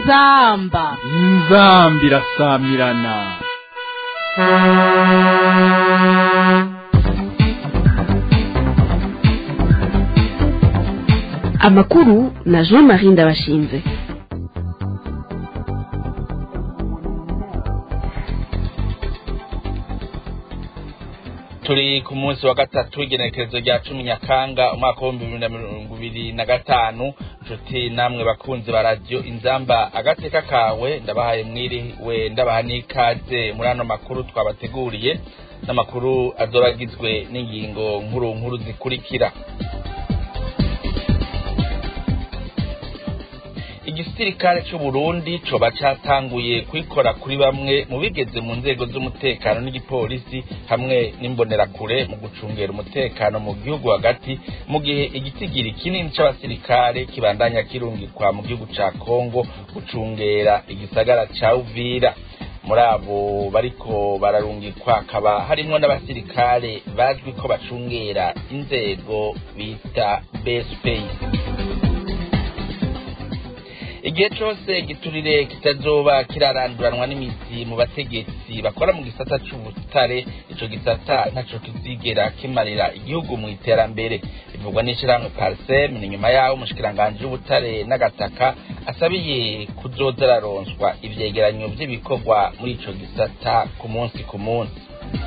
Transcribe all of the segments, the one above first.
inzamba inzambi irasamirana amakuru na jean marie ndabashinze turi ku munsi wa gatatu w'igenekerezo rya cumi nyakanga umwaka w'ibihumbi bibiri na mirongo ibiri na gatanu nshuti namwe bakunzi ba radiyo inzamba agateka kawe ndabahaye mwiriwe ndabaha n'ikaze muri ano makuru twabateguriye n'amakuru azoba agizwe n'ingingo nkuru nkuru zikurikira igisirikare cy'u Burundi coba catanguye kwikora kuri bamwe mu bigeze mu nzego z'umutekano n'igipolisi hamwe n'imbonerakure mu gucungera umutekano mu gihugu hagati mu gihe igitigiri kinini c'abasirikare kibandanya kirungikwa mu gihugu ca Kongo gucungera igisagara ca Uvira muri abo bariko bararungikwa hakaba harimwo n'abasirikare bazwi ko bacungera inzego bita BSPI igihe cose giturire kitazoba kiraranduranwa n'imizi mu bategetsi bakora mu gisata c'ubutare ico gisata ntaco kizigera kimarira igihugu mu iterambere bivugwa n'ishirahamwe parsem ni nyuma yaho umushikiranganji w'ubutare n'agataka asabiye kuzoza araronswa ivyegeranyo vy'ibikorwa muri ico gisata ku munsi ku munsi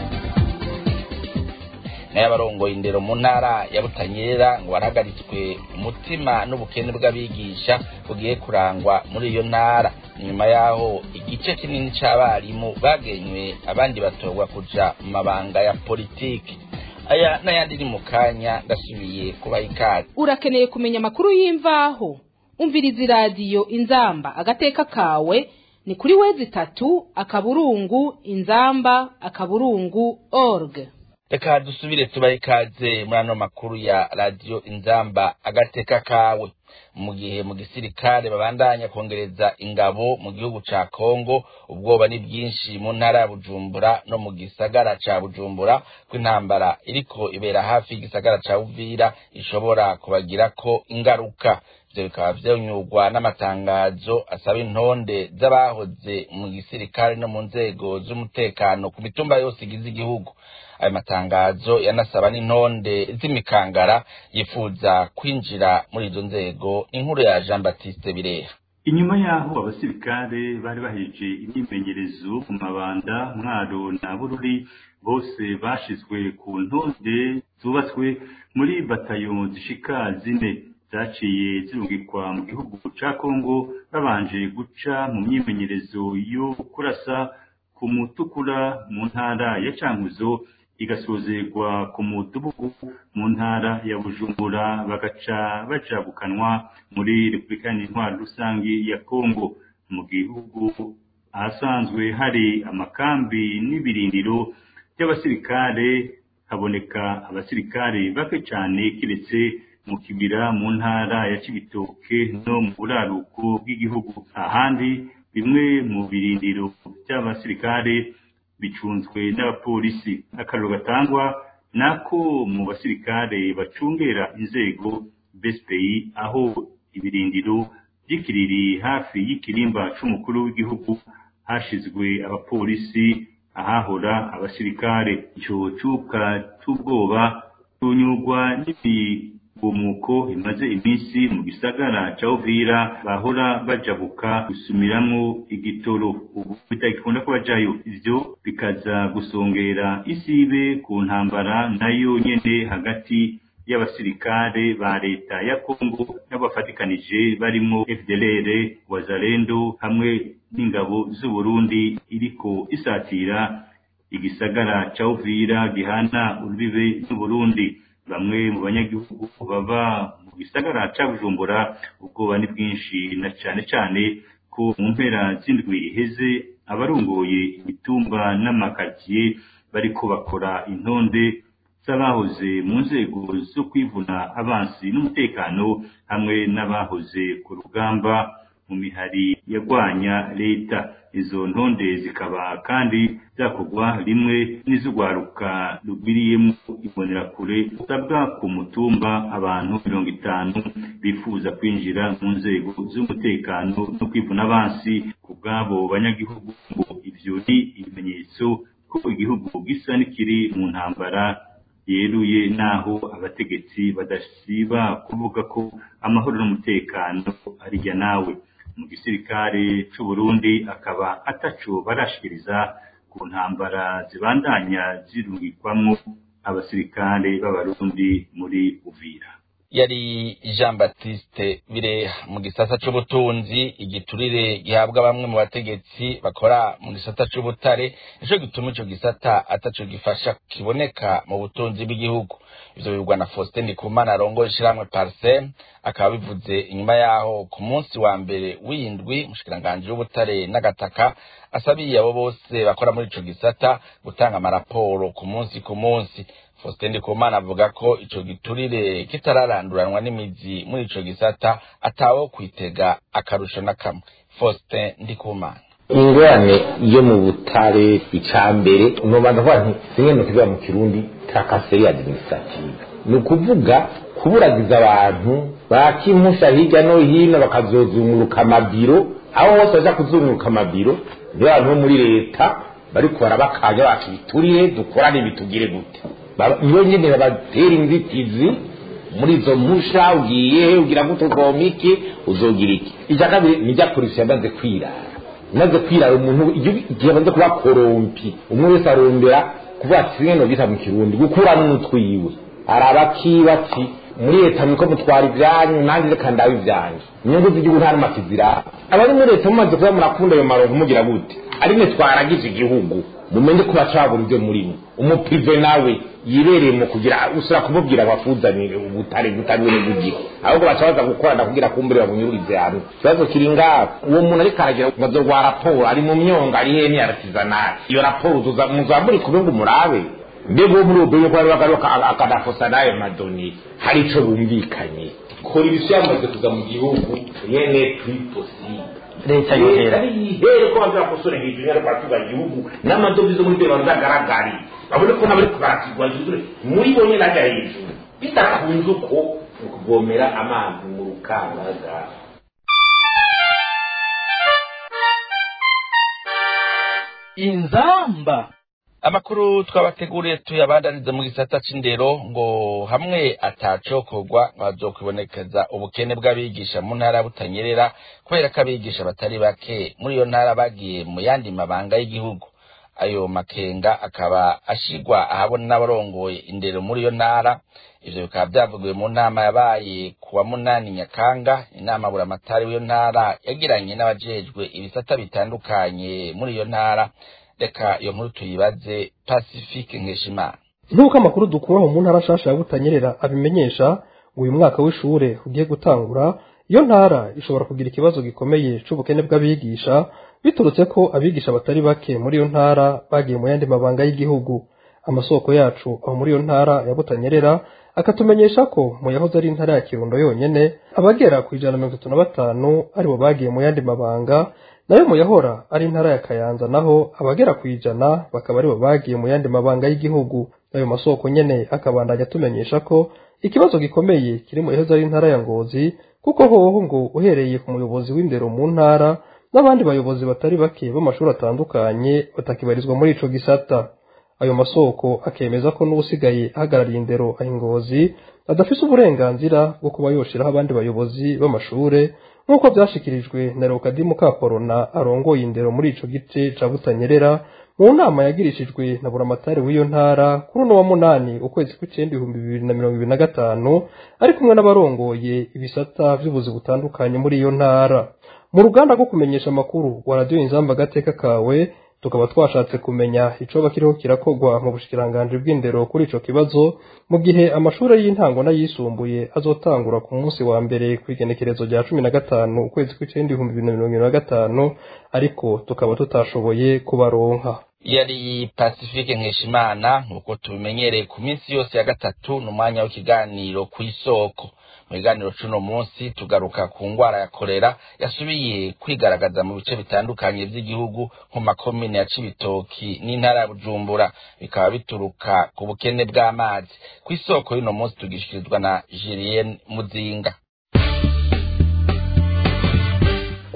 n'abarongoye indero mu ntara ya Butanyerera ngo barahagaritswe umutima n'ubukene bw'abigisha bugiye kurangwa muri iyo ntara nyuma yaho igice kinini c'abarimu bagenywe abandi batorwa kuja mu mabanga ya politiki aya n'ayandi ni mu kanya ndasubiye kubaha ikaze urakeneye kumenya amakuru y'imvaho umviriza iradiyo inzamba agateka kawe ni kuri wezi itatu akaburungu inzamba akaburungu org reka dusubire tubahe ikaze muri ano makuru ya radiyo inzamba agateka kawe mu gihe mu gisirikare babandanya kongereza ingabo mu gihugu ca kongo ubwoba ni bwinshi mu ntara ya bujumbura no mu gisagara ca bujumbura ko intambara iriko ibera hafi y'igisagara ca uvira ishobora kubagirako ingaruka ivyo bikaba vyonyurwa n'amatangazo asaba intonde z'abahoze mu gisirikare no mu nzego z'umutekano ku mitumba yose igize igihugu ayo matangazo yanasaba n'intonde z'imikangara yifuza kwinjira muri izo nzego inkuru ya jean baptiste bireha inyuma yaho abasirikare bari baheje imyimenyerezo mu mabanda mwaro na bururi bose bashizwe ku ntonde zubatswe muri batayo zishika zine zaciye zirungikwa mu gihugu ca kongo babanje guca mu myimenyerezo yo kurasa ku mutukura mu ntara ya cankuzo igasozerwa ku mudugudu mu ntara ya bujumbura bagaca bajabukanwa muri repubulika y'intwaro rusange ya kongo mu gihugu ahasanzwe hari amakambi n'ibirindiro by'abasirikare haboneka abasirikare bake cyane kiretse mu kibira mu ntara ya cibitoke no mu buraruko bw'igihugu ahandi bimwe mu birindiro by'abasirikare bicunzwe n'abapolisi akariro gatangwa nako mu basirikare bacungera inzego BSPI aho ibirindiro by'ikiriri hafi y'ikirimba c'umukuru w'igihugu hashizwe abapolisi ahahora abasirikare ico cuka c'ubwoba tunyurwa n'ibigumuko imaze iminsi mu gisagara ca Uvira bahora bajabuka gusumiramwo igitoro ubu bitagikunda ko bajayo ivyo bikaza gusongera isibe ku ntambara nayo nyene hagati y'abasirikare ba leta ya Kongo n'abafatikanije barimo FDLR Wazalendo hamwe n'ingabo z'u Burundi iriko isatira igisagara ca Uvira gihana urubibe n'u Burundi bamwe mu banyagihugu baba mu gisagara ca Bujumbura ubwoba ni bwinshi na cane cane ko mu mpera z'indwi iheze abarongoye imitumba n'amakaziye bariko bakora intonde z'abahoze mu nzego zo kwivuna abansi n'umutekano hamwe n'abahoze ku rugamba mu mihari yagwanya leta izo ntonde zikaba kandi zakorwa rimwe n'iz'urwaruka rugwiriyemo imbonerakure usabwa ku mutumba abantu mirongo itanu bifuza kwinjira mu nzego z'umutekano no kwivuna abansi ku bw'abo banyagihugu ngo ivyo ni ibimenyetso ko igihugu gisa n'ikiri mu ntambara yeruye naho abategetsi badasiba kuvuga ko amahoro n'umutekano arirya nawe mu gisirikare c'u Burundi akaba ataco barashikiriza ku ntambara zibandanya zirungikwamwo abasirikare b'abarundi muri Uvira yari Jean Baptiste Bireha mu gisata c'ubutunzi igiturire gihabwa bamwe mu bategetsi bakora mu gisata c'ubutare nico gituma ico gisata ataco gifasha kiboneka mu butunzi bw'igihugu ivyo bivugwa na Faustin Ndikumana arongoye ishirahamwe Parsem akaba bivuze inyuma yaho ku munsi wa mbere w'indwi umushikiranganji w'ubutare n'agataka asabiye abo bose bakora muri ico gisata gutanga amaraporo ku munsi ku munsi Faustin Ndikumana avuga ko ico giturire kitararanduranwa n'imizi muri ico gisata atawo kwitega akarusho na kamwe Faustin Ndikumana ingorane yo mu butare icambere nobanza kuvuga nti zimwe mu kivuga mu kirundi trakaseri administrative ni ukuvuga kuburagiza abantu bakimpusha hirya no hino bakazozunguruka amabiro aho hose baja kuzunguruka amabiro niyo abantu bo muri leta bariko barabakanya bacu biturire dukorane bitugire gute iyo nyene babatera inzitizi muri izo mpusha ugiye ugira gute ugomba iki uzogira iki icya kabiri nijya polisi yamaze kwirara imaze kwirara umuntu igihe amaze kuba korompi umwe wese arondera kuvuga ati bimwe bita mu kirundi gukuramo umutwiwe araba akiba ati muri leta niko mutwara ibyanyu nanjye reka ndabe ibyanyu inyungu z'igihugu nta n'umati ziraba abari muri leta mumaze kuba murakunda ayo marongo mugira gute ari mwe twaragize igihugu mumenye ko bacagura ibyo murimo umupive nawe yibereye mu kugira usura kumubwira abakuzanire ubutare butanyure bugiho ahubwo bacabaza gukorana kugira kumbere bamunyururize hamwe ikibazo kiri ngaho uwo muntu ariko aragira ngo rwa raporo ari mu myonga ari hene aratisanali iyo raporo muzamuri kube ngo murabe mbega uwo muri ubwo yuko bari bagaruka akadafosa n'ayo madoni hari ico bumvikanye kora ibisi yamaze kuza mu gihugu yene plus possible leta yohera ihere ko bazakosora hejuru y'ariko batuga igihugu n'amadovize muri byo bazagaragari babone ko nabari kubarakirwa yuzure muri bo nyine ajya hejuru bidakunze uko ni ukuvomera amazi mu rukangaga inzamba amakuru twabateguriye tuyabandaniza mu gisata c'indero ngo hamwe atacokorwa bazokwibonekeza ubukene bw'abigisha mu ntara butanyerera kubera ko abigisha batari bake muri iyo ntara bagiye mu yandi mabanga y'igihugu ayo makenga akaba ashigwa ahabona n'abarongoye indero muri iyo ntara ivyo bikaba vyavugiwe mu nama yabaye ku wa munani nyakanga inama buramatari w'iyo ntara yagiranye n'abajejwe ibisata bitandukanye muri iyo ntara reka iyo nkuru tuyibaze pacifique nkeshimana nk'uko amakuru dukura mu ntara nshasha ya butanyerera abimenyesha ngo uyu mwaka w'ishure ugiye gutangura iyo ntara ishobora kugira ikibazo gikomeye c'ubukene bw'abigisha biturutse ko abigisha batari bake muri iyo ntara bagiye mu yandi mabanga y'igihugu amasoko yacu aho muri iyo ntara ya butanyerera akatumenyesha ko mu yahoze ari intara ya kirundo yonyene abagera ku ijana na mirongo itatu na batanu aribo bagiye mu yandi mabanga nayo mu yahora ari intara ya kayanza naho abagera ku ijana bakaba aribo bagiye mu yandi mabanga y'igihugu ayo masoko nyene akabandanya atumenyesha ko ikibazo gikomeye kiri mu yahoze ari intara ya ngozi kuko hoho ngo uhereye ku muyobozi w'indero mu ntara n'abandi bayobozi batari bake b'amashuri atandukanye batakibarizwa muri ico gisata ayo masoko akemeza ko n'ubusigaye ahagarariye indero ahingozi adafise uburenganzira bwo kuba yoshiraho abandi bayobozi b'amashure nk'uko vyashikirijwe na Leokadimu Kaporona arongoye indero muri ico gice ca Butanyerera mu nama yagirishijwe na buramatari w'iyo ntara kuri uno wa munani ukwezi kw'icenda ibihumbi bibiri na mirongo ibiri na gatanu ari kumwe n'abarongoye ibisata vy'ubuzi butandukanye muri iyo ntara mu ruganda rwo kumenyesha amakuru rwa radiyo inzamba agateka kawe tukaba twashatse kumenya icoba kiriho kirakorwa mu bushikiranganji bw'indero kuri ico kibazo mu gihe amashuri y'intango n'ayisumbuye azotangura ku munsi wa mbere kw'igenekerezo rya cumi na gatanu ukwezi kw'icenda ibihumbi bibiri na mirongo ibiri na gatanu ariko tukaba tutashoboye kubaronka yari pacifique nkeshimana nk'uko tubimenyereye ku minsi yose ya gatatu ni umwanya w'ikiganiro ku isoko mu biganiro c'uno munsi tugaruka ku ngwara ya korera yasubiye kwigaragaza mu bice bitandukanye vy'igihugu nko makomine ya cibitoki n'intara ya bujumbura bikaba bituruka ku bukene bw'amazi ku isoko y'uno munsi tugishikirizwa na julienne muzinga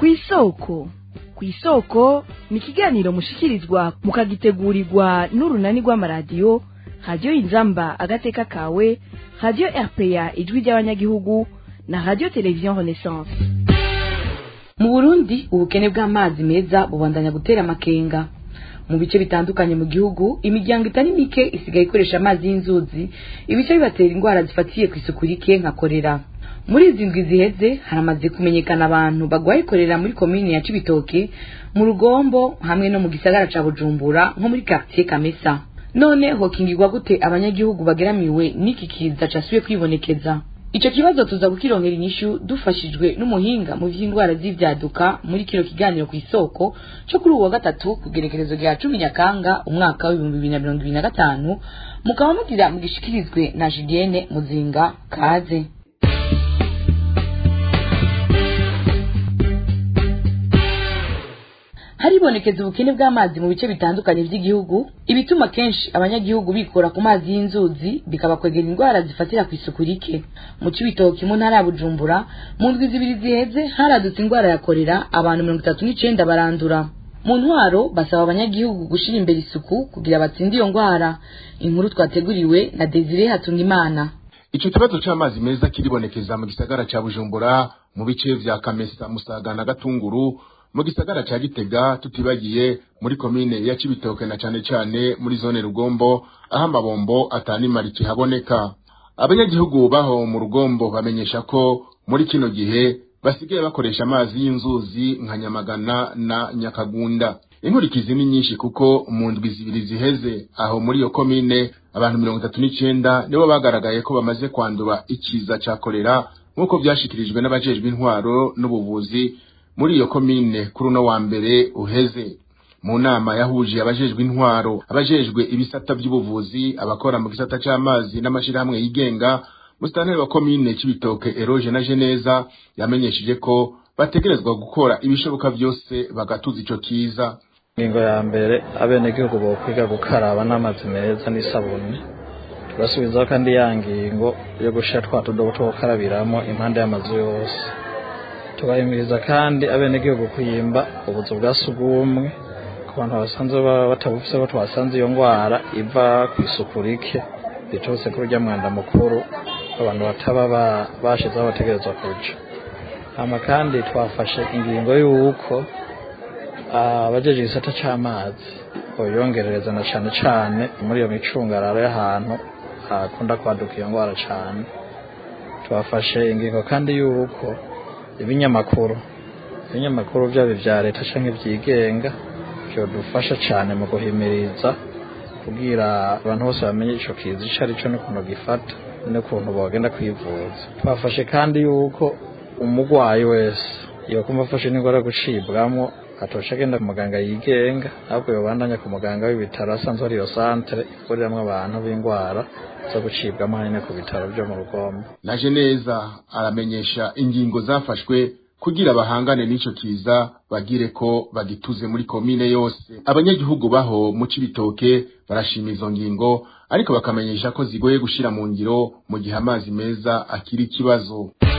ku isoko ku isoko ni ikiganiro mushikirizwa mukagitegurirwa n'urunani rw'amaradiyo radiyo inzamba agateka kawe radiyo rpa ijwi ry'abanyagihugu na radiyo televiziyo renaissance mu burundi ubukene bw'amazi meza bubandanya gutera amakenga mu bice bitandukanye mu gihugu imiryango itari mike isigaye ikoresha amazi y'inzuzi ibice bibatera indwara zifatiye ku isuku rike nka korera muri izi ndwi ziheze haramaze kumenyekana abantu bagwaye korera muri komini ya cibitoke mu rugombo hamwe no mu gisagara ca bujumbura nko muri quartier kamesa none hokingirwa gute abanyagihugu bageramiwe n'iki kiza casubiye kwibonekeza ico kibazo tuza kukironkera inyishu dufashijwe n'umuhinga mu vy'indwara z'ivyaduka muri kino kiganiro ku isoko co kuri uwa gatatu ku gerekerezo rya cumi nyakanga umwaka w'ibihumbi bibiri na mirongo ibiri na gatanu mukaba mugira mugishikirizwe na julienne muzinga kaze haribonekeza ubukene bw'amazi mu bice bitandukanye by'igihugu ibituma kenshi abanyagihugu bikora ku mazi y'inzuzi bikabakwegera indwara zifatira ku isuku rike mu cibitoki mu ntara ya bujumbura mu ndwi zibiri ziheze haradutse indwara ya korera abantu mirongo itatu n'icenda barandura mu ntwaro basaba abanyagihugu gushira imbere isuku kugira batsinde iyo ndwara inkuru twateguriwe na desire hatungimana ico kibazo c'amazi meza kiribonekeza mu gisagara ca bujumbura mu bice vya kamesa musaga na gatunguru mu gisagara ca gitega tutibagiye muri komine ya cibitoke na cane cane muri zone rugombo aho amabombo atanimara kihaboneka abanyagihugu baho mu rugombo bamenyesha ko muri kino gihe basigaye bakoresha amazi y'inzuzi nka nyamagana na nyakagunda inkurikizi ni nyinshi kuko mu ndwi zibiri ziheze aho muri iyo komine abantu mirongo itatu n'icenda nibo bagaragaye ko bamaze kwandura ikiza ca kolera nk'uko vyashikirijwe n'abajejwe intwaro n'ubuvuzi muri iyo komine kuri uno wa mbere uheze mu nama yahuje abajejwe intwaro abajejwe ibisata by'ubuvuzi abakora mu gisata c'amazi n'amashirahamwe yigenga musitanteri wa komine c'ibitoke eroge na geneza yamenyesheje ko bategerezwa gukora ibishoboka vyose bagatuza ico kiza ingingo ya mbere abenegihugu bokwiga gukaraba n'amazi meza n'isabuni tugasubizaho kandi ya ngingo yo gushira twa tudobo two gukarabiramo impande y'amazu yose tugahimiriza kandi abenegihugu kuyimba ubuzu bwa sugumwe ku bantu basanzwe batabufise ko twasanze iyo ndwara iva ku isuku rike riturutse kuri urya mwanda mukuru abantu bataba bashizeho bategerezwa kuja hama kandi twafashe ingingo y'uko abajeje igisata c'amazi boyongerereza na cane cane muri iyo micungararo y'ahantu hakunda kwaduka iyo ndwara cane twafashe ingingo kandi y'uko ibinyamakuru ibinyamakuru byaba ibya leta cyangwa ibyigenga byodufasha cyane mu guhimiriza kubwira abantu bose bamenye icyo kiza icyo ari cyo n'ukuntu gifata n'ukuntu bagenda kwivuza twafashe kandi yuko umurwayi wese yokumva afashe n'indwara yo gucibwamo atosha agenda ku muganga yigenga ahubwo yobandanya ku muganga w'ibitaro asanzwe ari iyo santere ivuriramo abantu b'indwara zo gucibwamo hanyine ku bitaro byo mu rugombo naje neza aramenyesha ingingo zafashwe kugira bahangane n'ico kiza bagire ko bagituze muri komine yose abanyagihugu baho mu cibitoke barashima izo ngingo ariko bakamenyesha ko zigoye gushira mu ngiro mu gihe amazi meza akiri ikibazo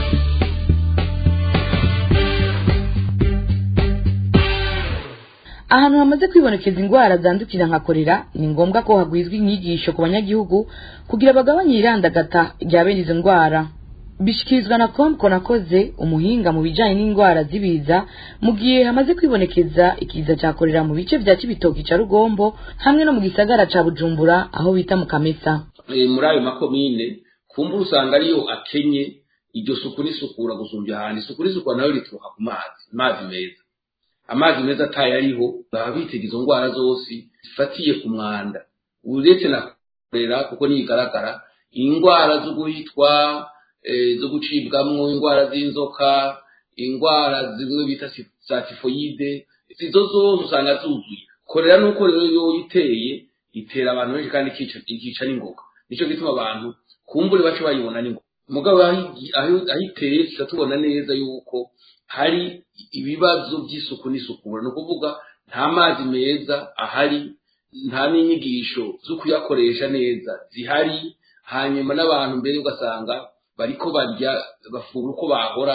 ahantu hamaze kwibonekeza indwara zandukira nka korera ni ngombwa ko hagwizwa inyigisho ku banyagihugu kugira bagabanye irandagata rya bene izo ndwara bishikirizwa na komko nakoze umuhinga mu bijanye n'indwara z'ibiza mu gihe hamaze kwibonekeza ikiza ca korera mu bice vya cibitoki ca rugombo hamwe no mu gisagara ca bujumbura aho bita mu kamesa muri ayo makomine kumbura usanga ariyo akenye iryo suku n'isukura gusumbya ahantu isuku n'isukura nayo rituruka ku mazi amazi meza amazi meza atayo ariho baba bitega izo ndwara zose zifatiye ku mwanda uretse na korera kuko niyigaragara indwara zo guhitwa zo gucibwamwo indwara z'inzoka indwara zimwe bita za tifoyide izo zose usanga zuzuye korera nuko rero yo iteye itera abantu benshi kandi ikica n'ingoga nicyo gituma abantu kumbure bace bayibona n'ingoga mugabo aho iteye tuca tubona neza yuko hari ibibazo by'isuku n'isukura ni ukuvuga nta mazi meza ahari nta n'inyigisho zo kuyakoresha neza zihari hanyuma n'abantu mbere ugasanga bariko barya bafungura uko bahora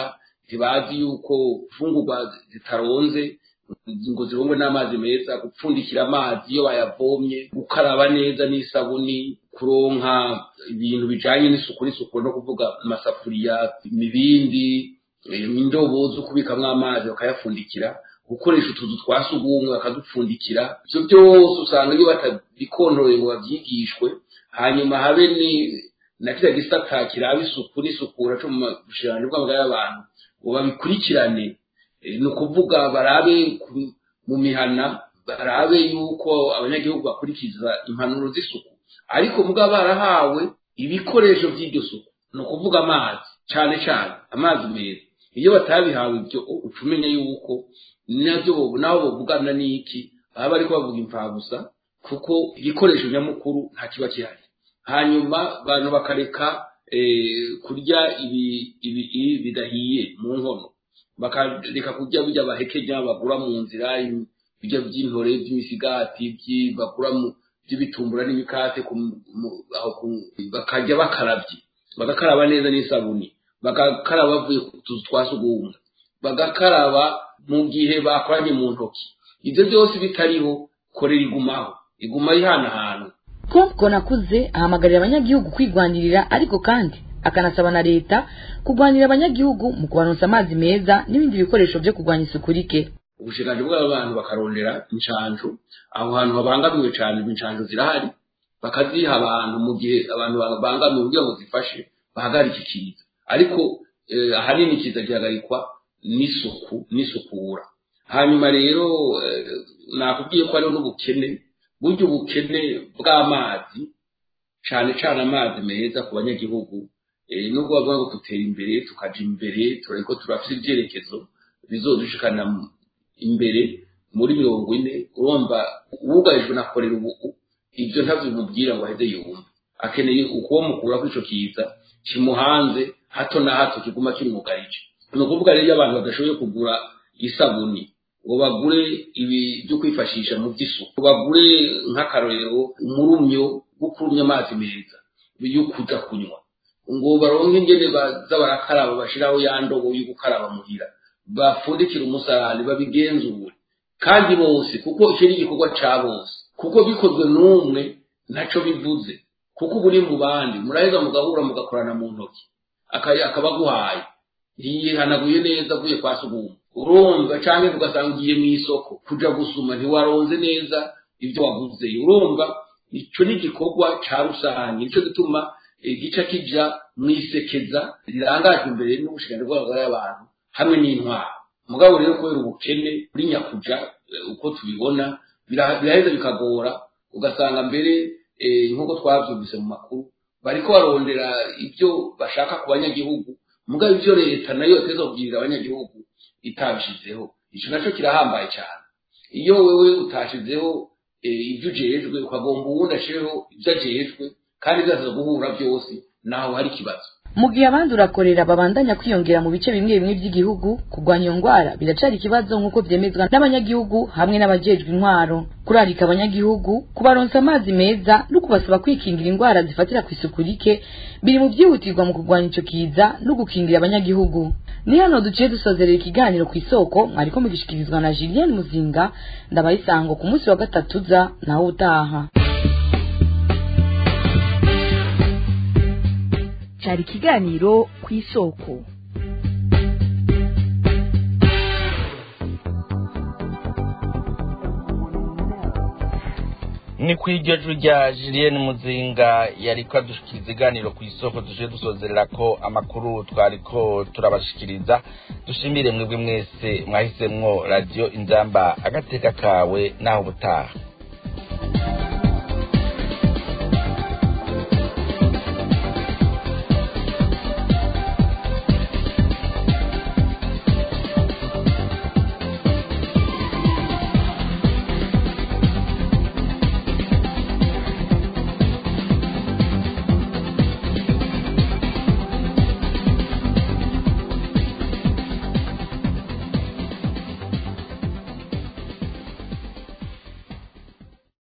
ntibazi yuko imfungurwa zitaronze ngo zirongwe n'amazi meza gupfundikira amazi iyo bayavomye gukaraba neza n'isabuni kuronka ibintu bijanye n'isuku n'isuku no kuvuga amasafuriya imibindi indobo zo kubikamwo amazi bakayapfundikira gukoresha utuzu twa sugumwe bakadupfundikira ivyo byose usanga iyo batabikontoreye ngo bavyigishwe hanyuma habe ni na kiriya gisata kiraba isuku n'isukura co mu bushiranganji bw'amagara y'abantu ngo babikurikirane ni ukuvuga barabe mu mihana barabe yuko abanyagihugu bakurikiza impanuro z'isuku ariko mugabo barahawe ibikoresho by'iryo suku ni ukuvuga amazi cyane cyane amazi meza iyo batabihawe ibyo uca umenya yuko nabyo nabo bavugana n'iki baba bari bavuga imfabusa kuko igikoresho nyamukuru nta kiba gihari hanyuma abantu bakareka kurya ibi bidahiye mu nkono bakareka kurya bijya bahekenya bagura mu nzira bijya by'intore by'imisigati bagura by'ibitumbura n'imikate bakajya bakarabye bagakaraba neza n'isabuni bagakaraba bavuye ku tuzu twa sugumwe bagakaraba mu gihe bakoranye mu ntoki ibyo byose bitariho korera igumaho iguma ihanahana Kumko nakuze ahamagarira abanyagihugu kwigwanirira ariko kandi akanasaba na leta kugwanira abanyagihugu mu kubaronsa amazi meza n'ibindi bikoresho byo kurwanya isuku rike ubushikanji bw'abantu bakarondera inshanjo aho hantu habangamiwe cyane inshanjo zirahari bakaziha abantu mu gihe abantu babangamiwe kugira ngo zifashe bahagarike ikiza ariko ahanini ikiza gihagarikwa n'isuku n'isukura hanyuma rero nakubwiye ko hariho n'ubukene burya ubukene bw'amazi cyane cyane amazi meza ku banyagihugu nubwo bavuga ngo dutera imbere tukaja imbere turari ko turafite ibyerekezo bizodushikana imbere muri mirongo ine urumva uwugarijwe na korera ubu ibyo ntabyo bimubwira ngo aheze yumva akeneye ukuwo mukura kuri ico kiza kimuhanze hato na hato kiguma kimugarije ni ukuvuga rero iyo abantu badashoboye kugura isabuni ngo bagure ibi byo kwifashisha mu by'isuku bagure nk'akarorero umurumyo wo kurumya amazi meza yo kuja kunywa ngo baronke ingene baza barakaraba bashiraho ya ndobo yo gukaraba muhira bapfundikire umusarani babigenzure kandi bose kuko icyo ni igikorwa ca bose kuko bikozwe n'umwe ntaco bivuze kuko ubu ni mu bandi muraheza mugahura mugakorana mu ntoki akaba aguhaye yihanaguye neza avuye kwa suguma urumva canke ugasanga ugiye mw'isoko kuja gusuma ntiwaronze neza ibyo waguze urumva ico ni igikorwa ca rusange nico gituma gica kija mwisekeza rirangajwe imbere n'ubushikanyi bw'abagore y'abantu hamwe n'intwaro mugabo rero kubera ubukene buri nyakuja uko tubibona biraheza bikagora ugasanga mbere nk'uko twavyumvise mu makuru bariko barondera ibyo bashaka ku banyagihugu mugabo ivyo leta nayo yoteza kubwirira abanyagihugu itabishizeho ico naco kirahambaye cyane iyo wewe utashizeho ibyo ujejwe ukagomba uwundi ashireho ibyo ajejwe kandi byaza guhura byose naho hari ikibazo mu gihe abandi urakorera babandanya kwiyongera mu bice bimwe bimwe by'igihugu kurwanya iyo ndwara biracari ikibazo nk'uko vyemezwa n'abanyagihugu hamwe n'abajejwe intwaro kurarika abanyagihugu kubaronsa amazi meza no kubasaba kwikingira indwara zifatira ku isuku rike biri mu byihutirwa mu kurwanya ico kiza no gukingira abanyagihugu ni hano duciye dusozerera ikiganiro ku isoko mwariko mugishikirizwa na Julienne Muzinga ndabayisango ku munsi wa gatatu za naho utaha cyari ikiganiro ku isoko ni ku iryo jwi rya Julienne Muzinga yariko adushikiriza iganiro ku isoko tuje dusozerera ko amakuru twariko turabashikiriza dushimire mwebwe mwese mwahisemwo radio inzamba agateka kawe naho ubutaha